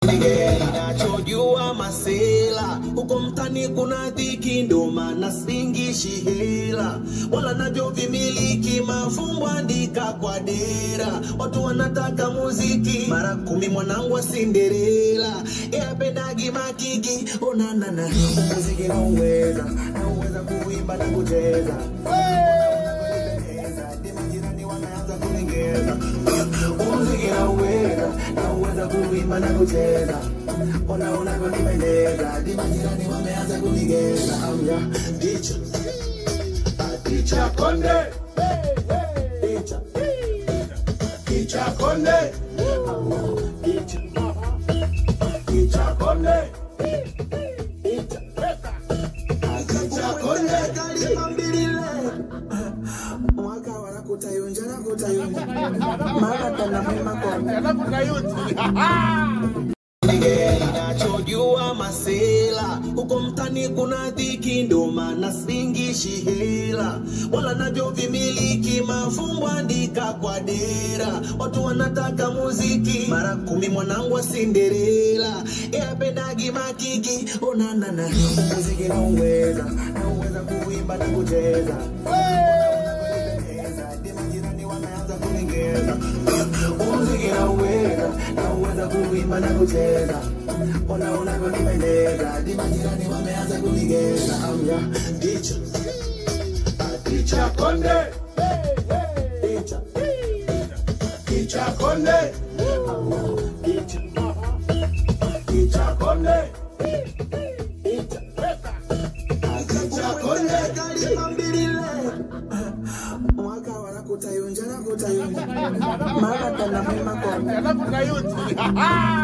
Nachojua masela huko mtani kuna dhiki, ndo maana singishi hela wala navyo vimiliki mafumbo andika kwa dera. Watu wanataka muziki mara kumi, mwanangu wa Cinderella yapendagi makiki onanana muziki nauweza nauweza kuimba na kucheza Majirani wameanza kunigeza muziki nauweza nauweza kuimba na kucheza ona unavyonipendeza hadi majirani wameanza kunigeza amya dicha dicha konde dicha dicha konde dicha dicha konde dicha dicha konde kalima mbilile mwaka wanakutayunja na kutayunja mara tena mwema konde nachojua masela huko mtani kuna dhiki, ndo maana singishi hela wala navyo vimiliki mafumbo andika kwa dera. Watu wanataka muziki mara kumi, mwanangu wa Cinderella yapendagi makiki onanana muziki nauweza nauweza kuimba na kucheza hadi majirani wameanza kunigeza muziki nauweza nauweza kuimba na kucheza ona unavyonipendeza hadi majirani wameanza kunigeza amya dicha dicha konde dicha dicha konde dicha dicha konde dicha dicha konde kalima mbilile mwaka wanakutayunja na kutayunja mara tena mwema konde